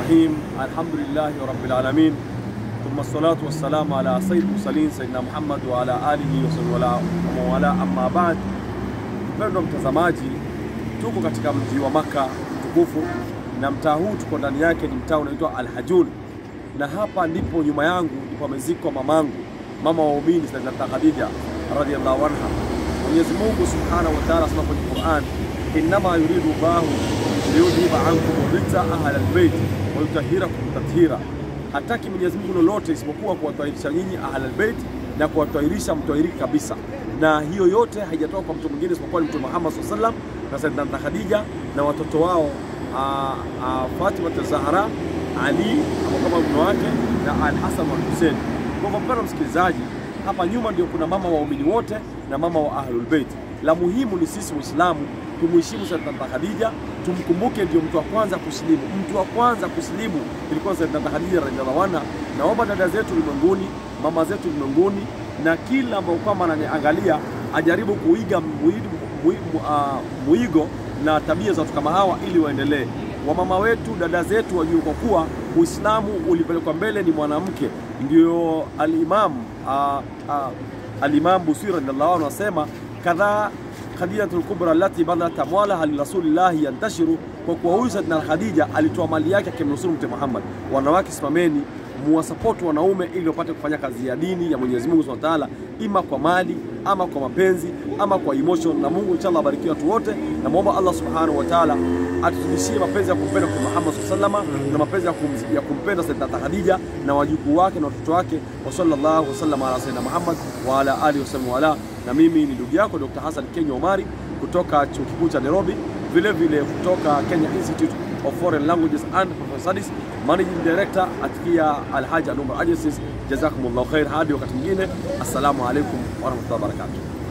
الرحيم الحمد لله رب العالمين ثم الصلاة والسلام على سيد المرسلين سيدنا Muhammad wa ala alihi wa wala amma ba'd. Mpendwa mtazamaji, tuko katika mji wa Maka mtukufu na mtaa huu tuko ndani yake ni mtaa unaitwa Al-Hajun, na hapa ndipo nyuma yangu ndipo amezikwa mamangu, mama wa waumini Sayyidatuna Khadija radhiyallahu anha. Mwenyezi Mungu subhanahu wa ta'ala asema kwenye Qur'an, innama yuridu Allahu liyudhiba ankum rijsa ahla albayt wa yutahhirakum tathira, hataki Mwenyezi Mungu lolote isipokuwa kuwatahirisha nyinyi ahla albayt na kuwatahirisha mtahiriki kabisa, na hiyo yote haijatoka kwa mtu mwingine isipokuwa ni Mtume Muhammad sallallahu alaihi wasallam na Sayyidatuna Khadija na watoto wao Fatima Zahra, Ali ambao kama mume wake na Al-Hasan wa Hussein. Kwa hivyo mpendwa msikilizaji, hapa nyuma ndio kuna mama waumini wote na mama wa Ahlul Bait. La muhimu ni sisi Waislamu tumheshimu Sayyidatuna Khadija, tumkumbuke ndio mtu wa kwanza kusilimu. Mtu wa kwanza kusilimu ilikuwa Sayyidatuna Khadija radhiallahu anha. Naomba dada zetu ulimwenguni, mama zetu ulimwenguni, na kila ambao kwamba ananiangalia ajaribu kuiga muigo, muigo, uh, muigo na tabia za watu kama hawa ili waendelee. Wamama wetu, dada zetu wajue kwa kuwa Uislamu ulipelekwa mbele ni mwanamke. Ndio al-Imam uh, uh, al-Imam Busiri radhiallahu anhu anasema kadhaa Khadijatul Kubra allati banat amwalaha lirasulillahi yantashiru, kwa kuwa huyu Sayyidina Khadija alitoa mali yake akimnusuru Mtume Muhammad. Wanawake simameni muwasapoti wanaume ili wapate kufanya kazi ya dini ya Mwenyezi Mungu Subhanahu wa Ta'ala, ima kwa mali ama kwa mapenzi ama kwa emotion. Na Mungu inshallah abarikie watu wote, na muomba Allah Subhanahu wa Ta'ala atuzidishie mapenzi ya kumpenda Mtume Muhammad sallallahu alaihi wasallam na mapenzi ya, kum, ya kumpenda Sayyidina Khadija na wajukuu wake na watoto wake. Wa sallallahu wasallam ala Sayyidina Muhammad wa ala alihi wasallam wa ala. Na mimi ni ndugu yako Dr. Hassan Kenya Omari kutoka chuo kikuu cha Nairobi, vile vile kutoka Kenya Institute of Foreign Languages and Professional Studies, Managing Director Atkia Alhaji Anumar Agencies. Jazakumullahu khair, hadi wakati mwingine, assalamu alaikum warahmatullahi wabarakatuh.